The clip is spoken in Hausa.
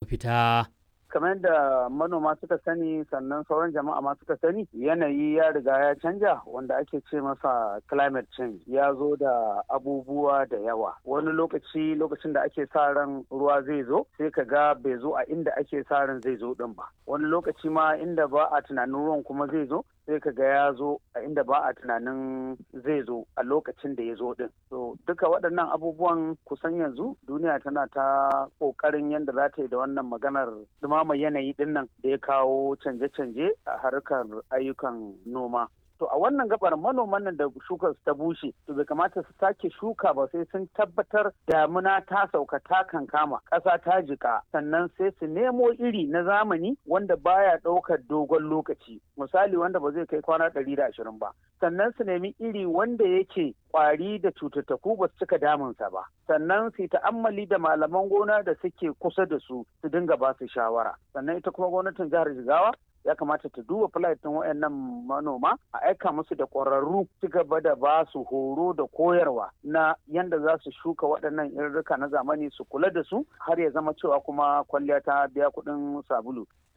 mafita. kamar yadda manoma suka sani sannan sauran jama'a ma suka sani yanayi ya riga ya canja wanda ake ce masa climate change ya zo da abubuwa da yawa wani lokaci lokacin da ake sa ran ruwa zai zo sai ka ga bai zo a inda ake sa ran zai zo din ba wani lokaci ma inda ba a tunanin ruwan kuma zai zo sai ka ga ya zo a inda ba a tunanin zai zo a lokacin da ya zo din so duka waɗannan abubuwan kusan yanzu duniya tana ta ƙoƙarin yadda za ta yi da wannan maganar dumama yanayi din nan da ya kawo canje-canje a harkar ayyukan noma to a wannan gabar manoman nan da shukar ta bushe to bai kamata su sake shuka ba sai sun tabbatar damuna ta sauka ta kankama ƙasa ta jika sannan sai su nemo iri na zamani wanda baya ɗaukar dogon lokaci misali wanda ba zai kai kwana ɗari da ashirin ba sannan su nemi iri wanda yake kwari da cututtuku ba su cika damunsa ba sannan su ta'ammali da malaman gona da suke kusa da su su dinga ba su shawara sannan ita kuma gwamnatin jihar jigawa ya kamata ta duba filatin wayannan manoma a aika musu da ƙwararru ci gaba da ba su horo da koyarwa na yanda za su shuka waɗannan irrika na zamani su kula da su har ya zama cewa kuma kwalliya ta biya kuɗin sabulu